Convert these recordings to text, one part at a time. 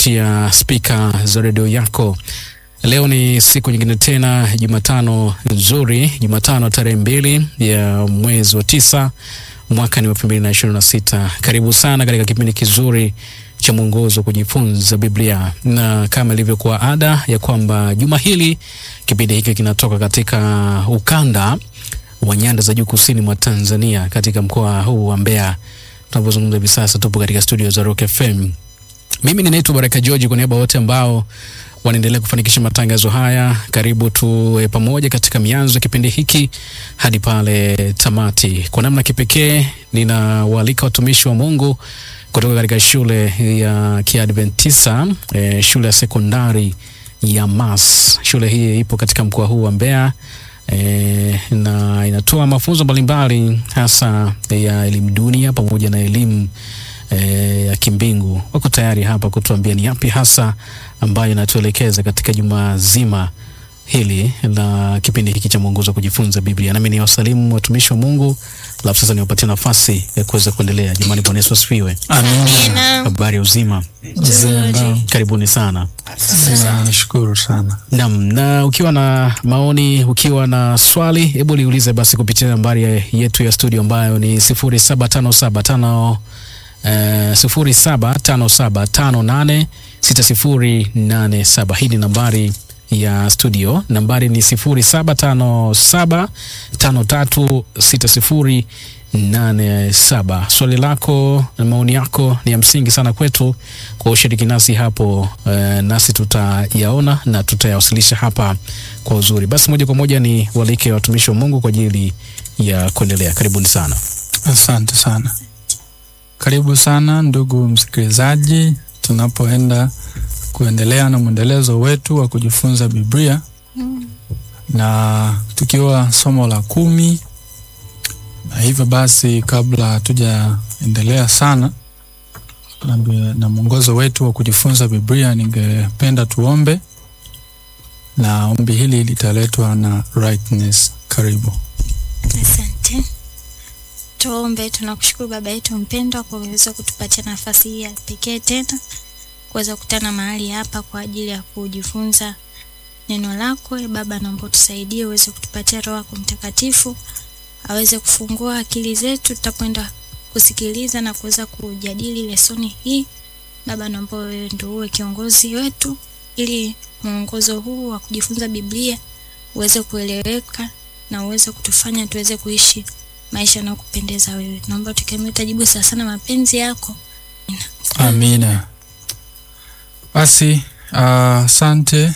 kupitia spika za redio yako. Leo ni siku nyingine tena, Jumatano nzuri, Jumatano tarehe mbili ya mwezi wa tisa mwaka ni elfu mbili na ishirini na sita. Karibu sana katika kipindi kizuri cha mwongozo wa kujifunza Biblia, na kama ilivyokuwa ada ya kwamba juma hili kipindi hiki kinatoka katika ukanda wa nyanda za juu kusini mwa Tanzania, katika mkoa huu wa Mbeya. Tunapozungumza hivi sasa, tupo katika studio za Rock FM. Mimi ninaitwa Baraka George, kwa niaba wote ambao wanaendelea kufanikisha matangazo haya. Karibu tuwe pamoja katika mianzo ya kipindi hiki hadi pale tamati. Kwa namna kipekee, ninawaalika watumishi wa Mungu kutoka katika shule ya Kiadventista eh, shule ya sekondari ya Mas. Shule hii ipo katika mkoa huu wa Mbeya eh, na inatoa mafunzo mbalimbali hasa ya elimu dunia pamoja na elimu eh, ya kimbingu. Wako tayari hapa kutuambia ni yapi hasa ambayo inatuelekeza katika juma zima hili la kipindi hiki cha mwongozo wa kujifunza Biblia. Nami ni wasalimu watumishi wa Mungu, alafu sasa niwapatie nafasi ya kuweza kuendelea. Jamani, Bwana Yesu asifiwe. Amina. Habari ya uzima, Nzuri. karibuni sana. Nashukuru sana. Naam, na ukiwa na maoni, ukiwa na swali, hebu liulize basi kupitia nambari ya- yetu ya studio ambayo ni sifuri saba tano saba tano sifuri saba tano saba tano nane sita sifuri nane saba. Hii ni nambari ya studio. Nambari ni sifuri saba tano saba tano tatu sita sifuri nane saba. Swali lako na maoni yako ni ya msingi sana kwetu kwa ushiriki nasi hapo eh, nasi tutayaona na tutayawasilisha hapa kwa uzuri. Basi moja kwa moja ni walike watumishi wa Mungu kwa ajili ya kuendelea. Karibuni sana. Asante sana. Karibu sana ndugu msikilizaji, tunapoenda kuendelea na mwendelezo wetu wa kujifunza Biblia na tukiwa somo la kumi, na hivyo basi, kabla hatujaendelea sana na, na mwongozo wetu wa kujifunza Biblia, ningependa tuombe, na ombi hili litaletwa na Rightness. Karibu. Asante. Tuombe. Tunakushukuru Baba yetu mpendwa kwa kuweza kutupatia nafasi hii ya pekee tena kuweza kukutana mahali hapa kwa ajili ya kujifunza neno lako. E Baba, naomba tusaidie uweze kutupatia Roho yako Mtakatifu aweze kufungua akili zetu tutakwenda kusikiliza na kuweza kujadili lesoni hii. Baba, naomba wewe ndio uwe kiongozi wetu ili mwongozo huu wa kujifunza Biblia uweze kueleweka na uweze kutufanya tuweze kuishi maisha yanayokupendeza wewe. Naomba tukemee tajibu sana sana mapenzi yako. Amina. Basi asante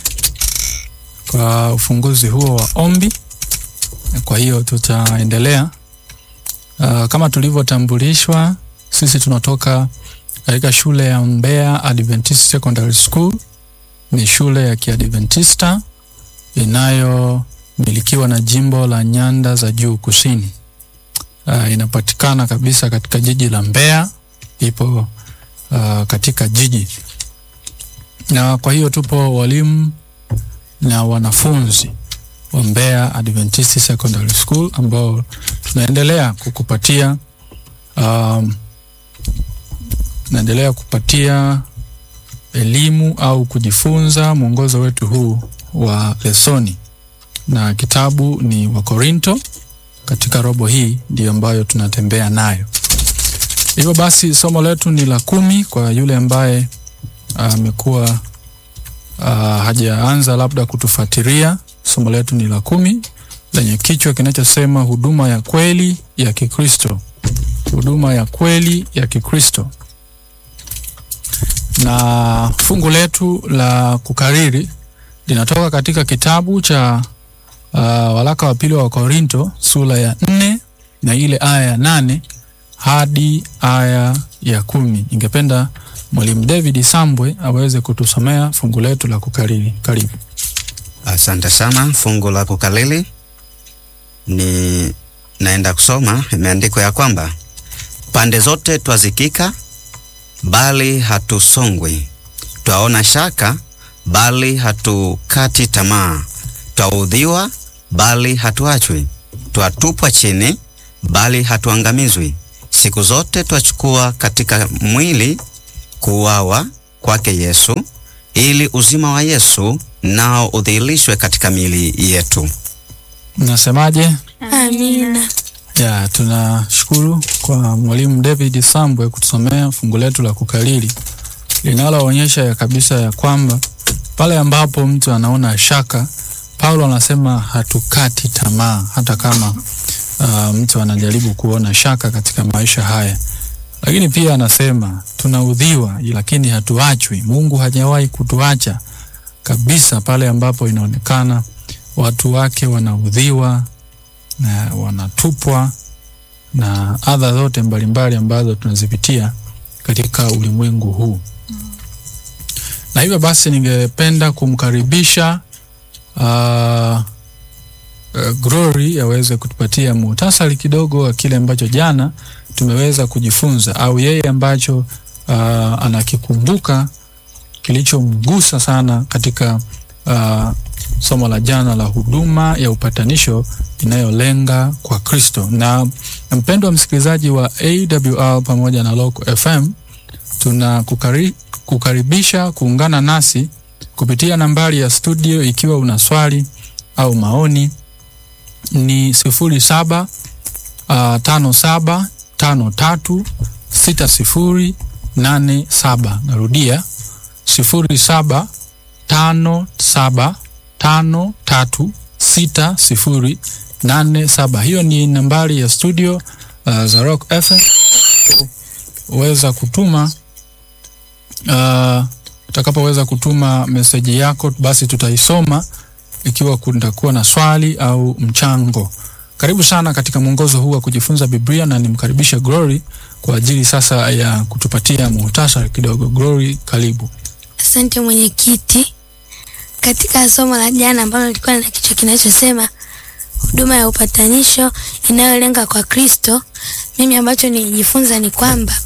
kwa ufunguzi huo wa ombi. Kwa hiyo tutaendelea. Ah, kama tulivyotambulishwa, sisi tunatoka katika shule ya Mbeya Adventist Secondary School. Ni shule ya Kiadventista inayomilikiwa na jimbo la Nyanda za Juu Kusini. Ah, inapatikana kabisa katika jiji la Mbeya, ipo uh, katika jiji na kwa hiyo tupo walimu na wanafunzi wa Mbeya Adventist Secondary School ambao tunaendelea kukupatia um, tunaendelea kupatia elimu au kujifunza mwongozo wetu huu wa lesoni, na kitabu ni Wakorinto. Katika robo hii ndiyo ambayo tunatembea nayo. Hivyo basi somo letu ni la kumi kwa yule ambaye amekuwa uh, hajaanza labda kutufuatilia. Somo letu ni la kumi lenye kichwa kinachosema huduma ya kweli ya Kikristo, huduma ya kweli ya Kikristo, na fungu letu la kukariri linatoka katika kitabu cha uh, waraka wa pili wa Korinto sura ya nne na ile aya ya nane hadi aya ya kumi. Ningependa mwalimu David Sambwe aweze kutusomea fungu letu la kukariri. Karibu. Asante sana. Fungu la kukalili ni naenda kusoma, imeandikwa ya kwamba pande zote twazikika, bali hatusongwi; twaona shaka, bali hatukati tamaa; twaudhiwa, bali hatuachwi; twatupwa chini, bali hatuangamizwi. Siku zote twachukua katika mwili kuuawa kwake Yesu ili uzima wa Yesu nao udhihirishwe katika miili yetu. Mnasemaje? Amina. Ya, tunashukuru kwa mwalimu David Sambwe kutusomea fungu letu la kukalili linaloonyesha ya kabisa ya kwamba pale ambapo mtu anaona shaka, Paulo anasema hatukati tamaa hata kama uh, mtu anajaribu kuona shaka katika maisha haya, lakini pia anasema tunaudhiwa, lakini hatuachwi. Mungu hajawahi kutuacha kabisa pale ambapo inaonekana watu wake wanaudhiwa na wanatupwa na adha zote mbalimbali ambazo tunazipitia katika ulimwengu huu. Na hivyo basi, ningependa kumkaribisha uh, uh, Glory aweze kutupatia muhtasari kidogo wa kile ambacho jana tumeweza kujifunza au yeye ambacho uh, anakikumbuka kilichomgusa sana katika uh, somo la jana la huduma ya upatanisho inayolenga kwa Kristo. Na mpendwa msikilizaji wa AWR pamoja na Local FM, tuna kukari, kukaribisha kuungana nasi kupitia nambari ya studio ikiwa una swali au maoni ni sifuri saba uh, tano saba tano tatu sita sifuri nane saba. Narudia sifuri saba tano saba tano tatu sita sifuri nane saba. Hiyo ni nambari ya studio uh, za Rock FM. Weza kutuma uh, utakapoweza kutuma meseji yako, basi tutaisoma ikiwa kutakuwa na swali au mchango. Karibu sana katika mwongozo huu wa kujifunza Biblia, na nimkaribishe Glory kwa ajili sasa ya kutupatia muhtasari kidogo. Glory, karibu. Asante mwenyekiti. Katika somo la jana ambalo lilikuwa na kichwa kinachosema huduma ya upatanisho inayolenga kwa Kristo, mimi ambacho nilijifunza ni kwamba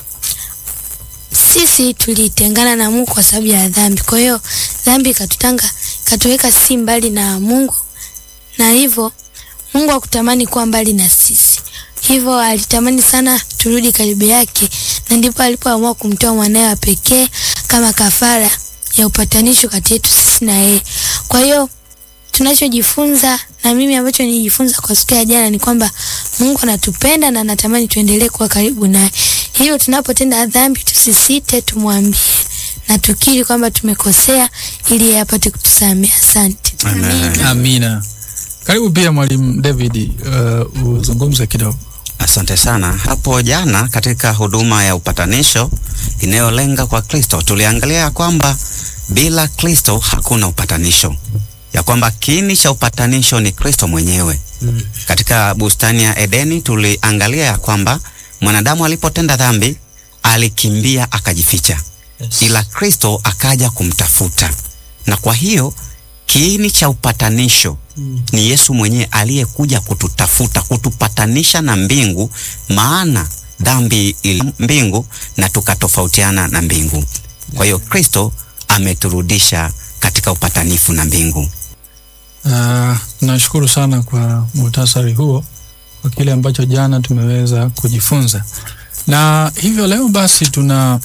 sisi tulitengana na Mungu kwa sababu ya dhambi. Kwa hiyo dhambi ikatutanga, ikatuweka sisi mbali na Mungu, na hivyo Mungu hakutamani kuwa mbali na sisi, hivyo alitamani sana turudi karibu yake, na ndipo alipoamua kumtoa mwanawe wa pekee kama kafara ya upatanisho kati yetu sisi na yeye. Kwa hiyo tunachojifunza na mimi ambacho nilijifunza kwa siku ya jana ni kwamba Mungu anatupenda na anatamani tuendelee kuwa karibu naye. Hivyo tunapotenda dhambi tusisite, tumwambie na tukiri kwamba tumekosea ili yeye apate kutusamehe. Asante. Amen. Amina. Karibu pia mwalimu David, uh, uzungumze kidogo. Asante sana. Hapo jana katika huduma ya upatanisho inayolenga kwa Kristo tuliangalia ya kwamba bila Kristo hakuna upatanisho, ya kwamba kiini cha upatanisho ni Kristo mwenyewe. Mm. Katika bustani ya Edeni tuliangalia ya kwamba mwanadamu alipotenda dhambi alikimbia akajificha, Yes. ila Kristo akaja kumtafuta, na kwa hiyo kiini cha upatanisho Mm. ni Yesu mwenyewe aliyekuja kututafuta, kutupatanisha na mbingu, maana dhambi ili mbingu na tukatofautiana na mbingu. Kwa hiyo Kristo ameturudisha katika upatanifu na mbingu. Uh, nashukuru sana kwa muhtasari huo kwa kile ambacho jana tumeweza kujifunza, na hivyo leo basi tuna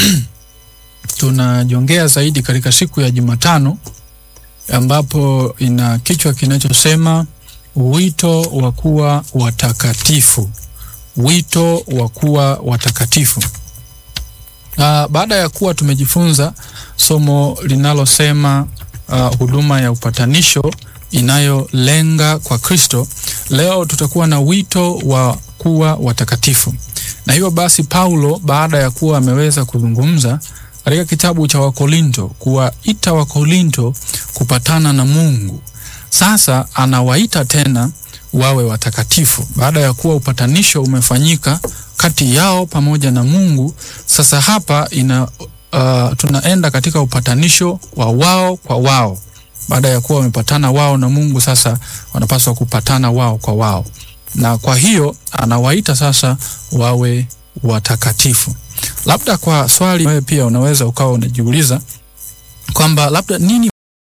tunajongea zaidi katika siku ya Jumatano ambapo ina kichwa kinachosema wito wa kuwa watakatifu, wito wa kuwa watakatifu. Uh, baada ya kuwa tumejifunza somo linalosema uh, huduma ya upatanisho inayolenga kwa Kristo, leo tutakuwa na wito wa kuwa watakatifu. Na hivyo basi, Paulo baada ya kuwa ameweza kuzungumza katika kitabu cha Wakorinto kuwaita Wakorinto kupatana na Mungu, sasa anawaita tena wawe watakatifu baada ya kuwa upatanisho umefanyika kati yao pamoja na Mungu. Sasa hapa ina uh, tunaenda katika upatanisho wa wao kwa wao. Baada ya kuwa wamepatana wao na Mungu, sasa wanapaswa kupatana wao kwa wao, na kwa hiyo anawaita sasa wawe watakatifu. Labda kwa swali wewe pia unaweza ukawa unajiuliza kwamba labda nini